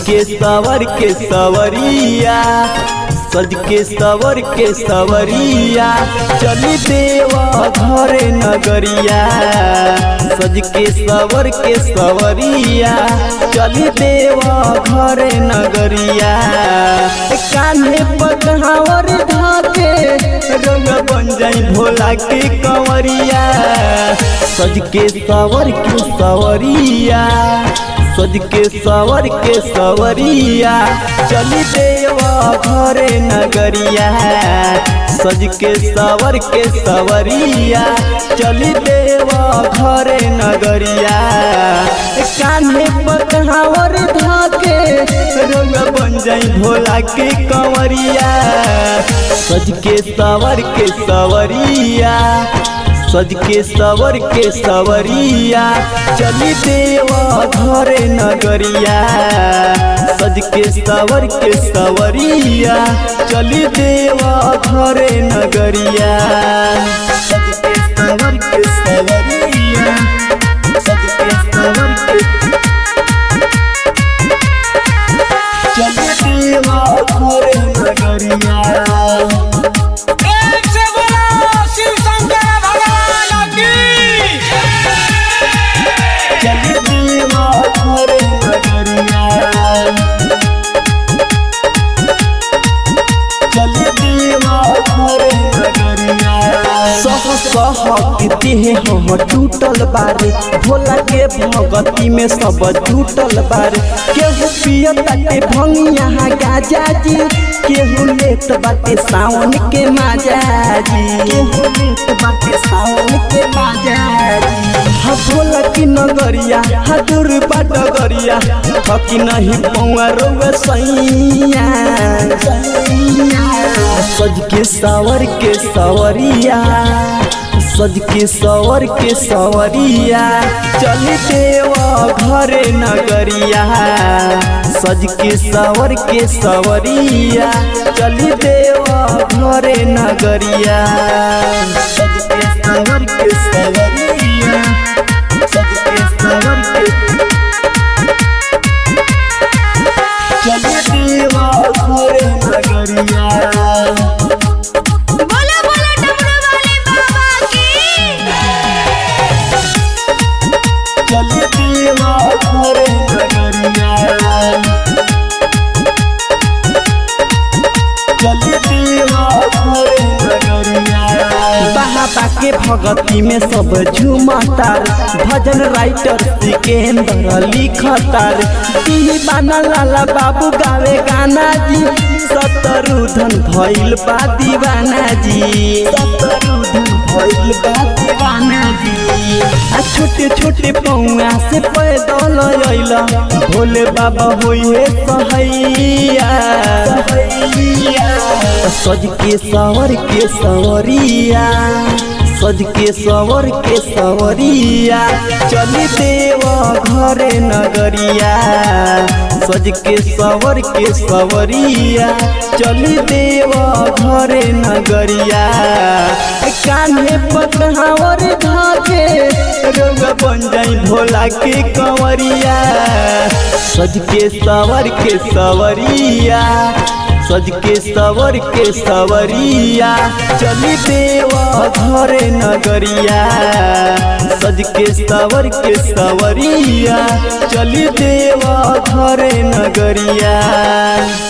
के सवर के सवरिया सज के सवर के सवरिया चली देवा घरे नगरिया सज के सवर के सवरिया चली देवा घरे नगरिया कान्हे पकहावर धाके रंग बन जाई भोला के कंवरिया सज के सवर के सवरिया सज के सवर के सवरिया चली देवा घरे नगरिया सज के सवर के सवरिया चली देवा घरे नगरिया कान्हे पकहावर धाके रंग बन जाई भोला के कंवरिया सज के सवर के सवरिया सज के सवर के सवरिया चली देवा घरे नगरिया सज के सवर के सवरिया चली देवा घरे नगरिया सज के सवर के सवरिया सज के सवर के चली देवा घरे नगरिया एक से बोलो शिव शंकर भगवान की चली देवा घरे नगरिया चली देवा घरे नगरिया सह सह के हम टूटल बारे भोला के भगती में सब टूटल बारे केहू पियता के भंगिया गाजा जी केहू लेत बाटे सावन के माजा जी केहू लेत बाटे सावन के माजा जी हा भोला की नगरिया हा दूर बाट गरिया थकी नहीं पौआ रोवे सैया सज के सावर के सवरिया सज के सवर के सवरिया चल देवा घरे नगरिया सज के सवर के सवरिया चल देवा घरे नगरिया सज के सवर के सवरिया सज के सवर के चल देवा घरे नगरिया बोलो बोलो डमरू वाले बाबा की चली देवा घरे नगरिया चली देवा घरे नगरिया बाबा के भगती में सब झूमतार भजन राइटर सिकेंद्र लिखतार दीवाना लाला बाबू गावे गाना जी सतरुधन भइल बा दीवाना जी सतरुधन भइल बा दीवाना जी आ छोटे छोटे पौआ से पैदल अइला भोले बाबा होइए सहैया सज के सवर के सवरिया सज के सवर के सवरिया चली देवा घरे नगरिया सज के सवर के सवरिया चली देवा घरे नगरिया कान्हे पकहावर धाके रंग बन जाई भोला के कंवरिया सज के सवर के सवरिया सज के सवर के सवरिया चली देवा घरे नगरिया सज के सवर के सवरिया चली देवा घरे नगरिया